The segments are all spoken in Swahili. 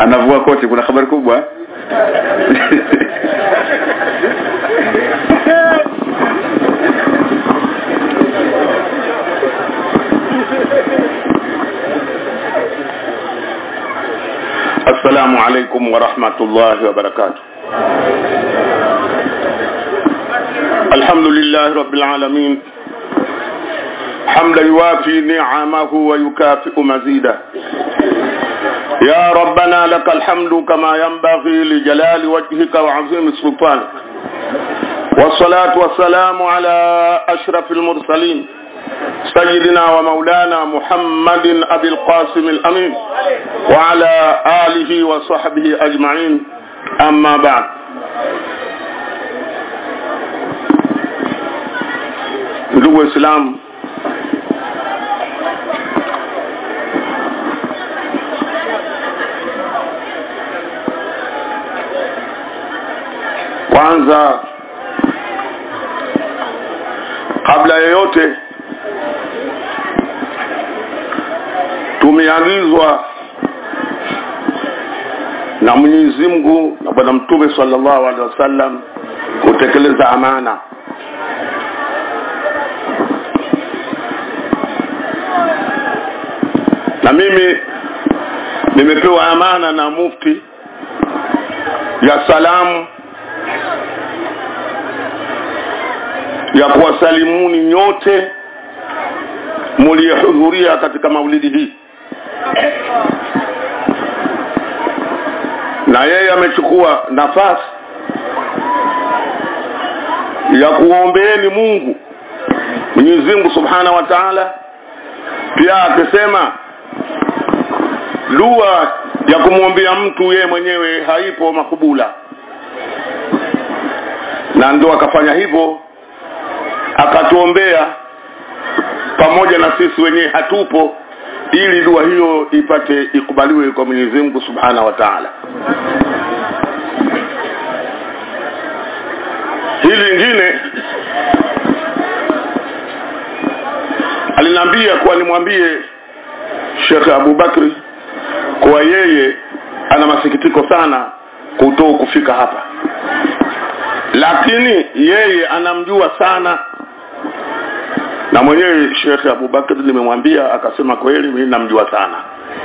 anavua koti kuna habari kubwa السلام عليكم ورحمة الله وبركاته الحمد لله رب العالمين حمدا يوافي نعمه ويكافئ مزيدا يا ربنا لك الحمد كما ينبغي لجلال وجهك وعظيم سلطانك والصلاة والسلام على أشرف المرسلين سيدنا ومولانا محمد أبي القاسم الأمين وعلى آله وصحبه أجمعين أما بعد ndugu waislamu kwanza kabla yoyote tumeagizwa na Mwenyezi Mungu na bwana mtume sallallahu alaihi wasallam kutekeleza amana na mimi nimepewa amana na mufti ya salamu ya kuwasalimuni nyote muliyehudhuria katika maulidi hii na yeye amechukua nafasi ya kuombeeni Mungu Mwenyezi Mungu Subhanahu wa Ta'ala pia akisema dua ya kumwombea mtu yeye mwenyewe haipo makubula na ndo akafanya hivyo akatuombea pamoja na sisi wenyewe hatupo ili dua hiyo ipate ikubaliwe kwa Mwenyezi Mungu Subhanahu wa Ta'ala hili lingine aliniambia kuwa nimwambie Sheikh Abu Bakri kuwa yeye ana masikitiko sana kuto kufika hapa lakini yeye anamjua sana na mwenyewe Sheikh Abu Bakr nimemwambia akasema kweli mimi namjua sana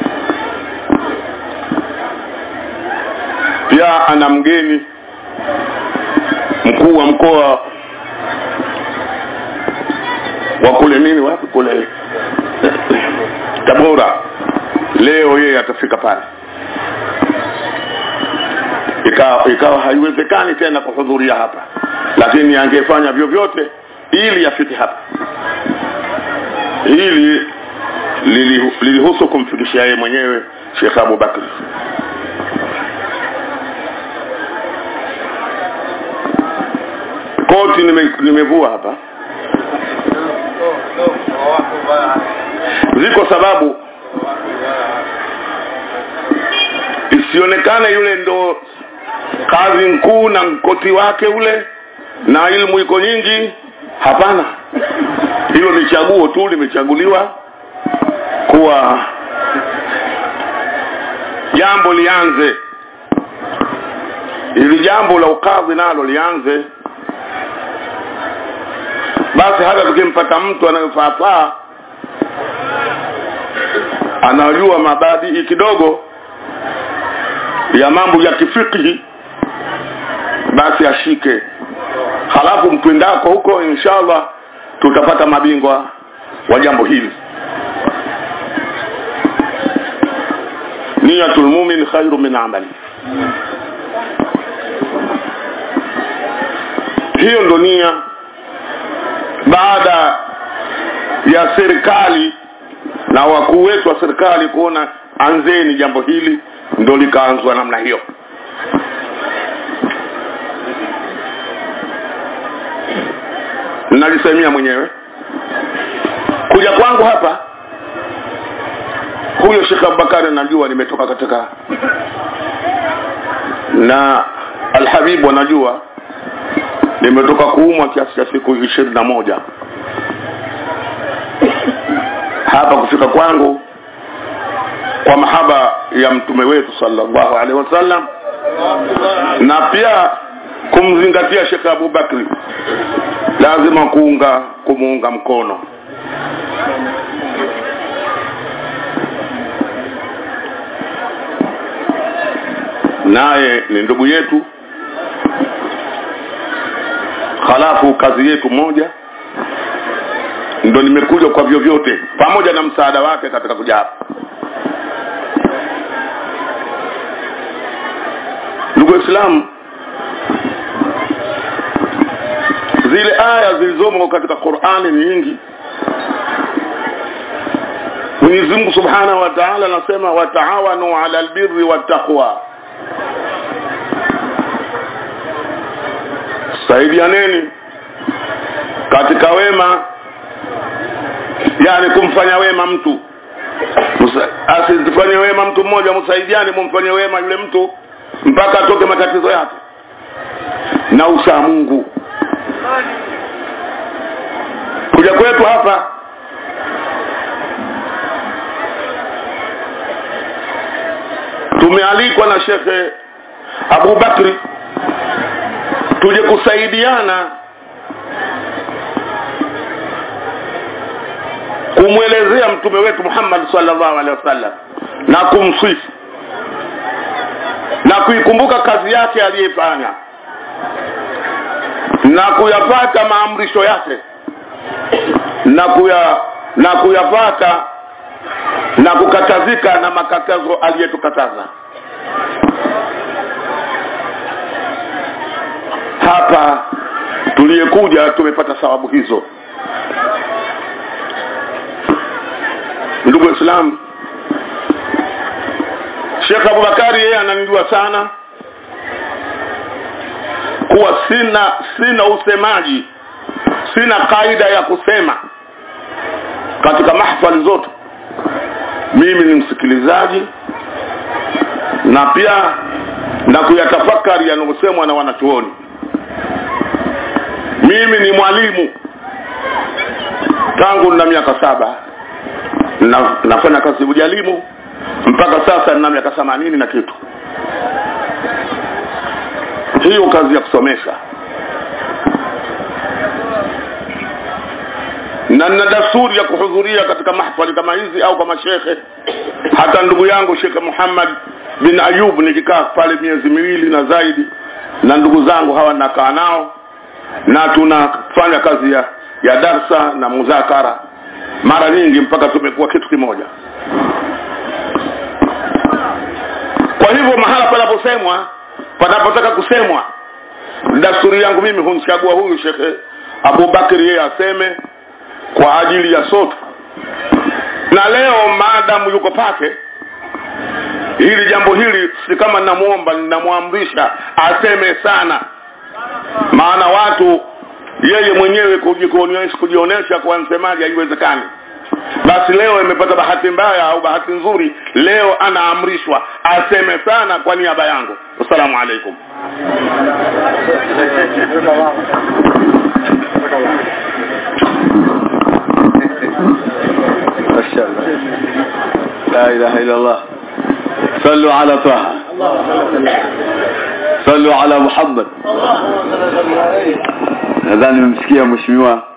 pia ana mgeni mkuu wa mkoa wa kule nini wapi kule Tabora leo yeye atafika pale ikawa ikawa haiwezekani tena kuhudhuria hapa lakini angefanya vyovyote ili afike hapa hili lilihusu kumfikishia yeye mwenyewe Sheikh Abu Bakr koti nime, nimevua hapa ziko sababu isionekane yule ndo kazi mkuu na mkoti wake ule na ilmu iko nyingi hapana hilo ni chaguo tu limechaguliwa kuwa jambo lianze ili jambo la ukadhi nalo lianze basi hata tukimpata mtu anayefaafaa anajua mabadii kidogo ya mambo ya kifikihi basi ashike halafu mtwendako huko inshallah tutapata mabingwa wa jambo hili niyatul mu'min khairu min amali hiyo ndo nia baada ya serikali na wakuu wetu wa serikali kuona anzeni jambo hili ndo likaanzwa namna hiyo nalisemia mwenyewe kuja kwangu hapa huyo Sheikh Abubakar najua nimetoka katika na Alhabibu anajua nimetoka kuumwa kiasi cha siku ishirini na moja hapa kufika kwangu kwa mahaba ya mtume wetu sallallahu alaihi wasallam na pia kumzingatia Sheikh Abu Bakri lazima kuunga kumuunga mkono naye ni ndugu yetu halafu kazi yetu moja ndo nimekuja kwa vyovyote pamoja na msaada wake katika kuja hapa ndugu waislamu zile aya zilizomo katika qurani ni nyingi mwenyezi mungu subhanahu wa taala anasema wataawanu ala albirri wattaqwa saidianeni katika wema yani kumfanya wema mtu asifanye wema mtu mmoja msaidiane mumfanye wema yule mtu mpaka atoke matatizo yake na usaa mungu kuja kwetu hapa tumealikwa na shekhe Abu Bakri tuje kusaidiana kumwelezea mtume wetu Muhammad sallallahu alaihi wasallam na kumsifu na kuikumbuka kazi yake aliyefanya na kuyapata maamrisho yake na kuya na kuyapata na kukatazika na makatazo aliyetukataza hapa tuliyekuja tumepata sababu hizo ndugu waislamu Sheikh Abubakari yeye ananijua sana kuwa sina sina usemaji sina kaida ya kusema katika mahfali zote mimi ni msikilizaji na pia na kuyatafakari yanayosemwa na wanachuoni mimi ni mwalimu tangu na miaka saba na, nafanya kazi ujalimu mpaka sasa nina miaka themanini na kitu hiyo kazi ya kusomesha na nina dasturi ya kuhudhuria katika mahfali kama hizi au kama shekhe hata ndugu yangu shekhe Muhammad bin Ayub nikikaa pale miezi miwili na zaidi na ndugu zangu hawa nakaa nao na tunafanya kazi ya, ya darsa na muzakara mara nyingi mpaka tumekuwa kitu kimoja kwa hivyo mahala panaposemwa panapotaka kusemwa dasturi yangu mimi humchagua huyu shekhe Abubakari yeye aseme kwa ajili ya sote na leo maadamu yuko pake hili jambo hili si kama ninamuomba ninamwamrisha aseme sana maana watu yeye mwenyewe kujikuonyesha kujionesha kwa msemaji haiwezekani basi leo imepata bahati mbaya au bahati nzuri leo anaamrishwa aseme sana kwa niaba yangu assalamu alaikum ما شاء الله لا إله إلا الله صلوا على طه صلوا على محمد nadhani mmemsikia mheshimiwa